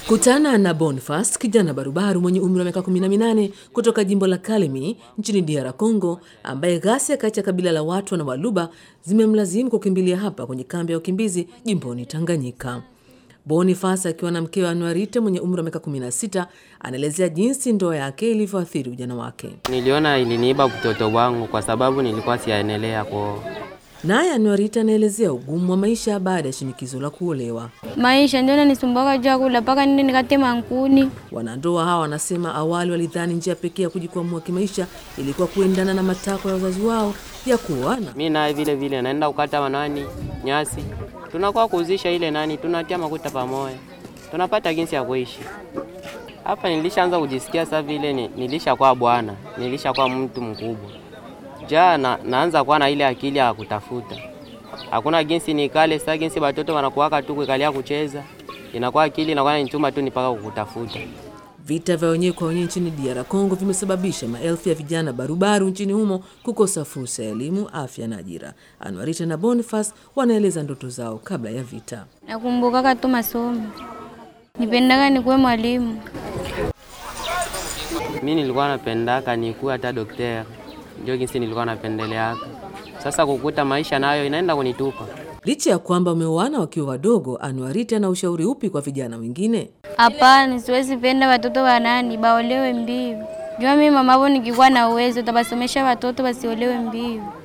Kutana na Boniface, kijana barubaru mwenye umri wa miaka 18 kutoka jimbo la Kalemi nchini DR Congo, ambaye ghasia kati ya kabila la watu na Waluba zimemlazimu kukimbilia hapa kwenye kambi ya wakimbizi jimboni Tanganyika. Boniface akiwa na mkewe Anuarite mwenye umri wa miaka 16 anaelezea jinsi ndoa yake ilivyoathiri ujana wake. Niliona iliniiba mtoto wangu kwa sababu nilikuwa siaendelea kuoa. Naye Anuarite anaelezea ugumu wa maisha baada ya shinikizo la kuolewa. Maisha ndio nanisumbuaka juu ya kula mpaka nende nikatema nkuni. Wanandoa hawa wanasema awali walidhani njia pekee ya kujikwamua kimaisha ilikuwa kuendana na matakwa ya wazazi wao ya kuoana. Mi naye vile vile naenda kukata wanani nyasi, tunakuwa kuuzisha ile nani, tunatia makuta pamoja, tunapata jinsi ya kuishi hapa. Nilishaanza kujisikia sasa vile ni, nilishakuwa bwana, nilishakuwa mtu mkubwa ja na, naanza kuwa na ile akili ya kutafuta. Hakuna jinsi nikale sasa, jinsi watoto wanakuwaka tu kuikalia kucheza, inakuwa akili inakuwa inituma tu nipaka kukutafuta. Vita vya wenyewe kwa wenyewe nchini DR Congo vimesababisha maelfu ya vijana barubaru nchini humo kukosa fursa ya elimu, afya na ajira. Anwarita na Boniface wanaeleza ndoto zao kabla ya vita. Nakumbukaka tu masomo, nipendaka nikuwe mwalimu. Mi nilikuwa napendaka nikuwe hata daktari, ndio jinsi nilikuwa napendeleaka. Sasa kukuta maisha nayo inaenda kunitupa. Licha ya kwamba wameoana wakiwa wadogo, Anuarite ana ushauri upi kwa vijana wengine? Hapana, siwezi penda watoto wanani baolewe mbivu. Jua mimi mamavo nikikuwa na uwezo tabasomesha watoto wasiolewe mbivu.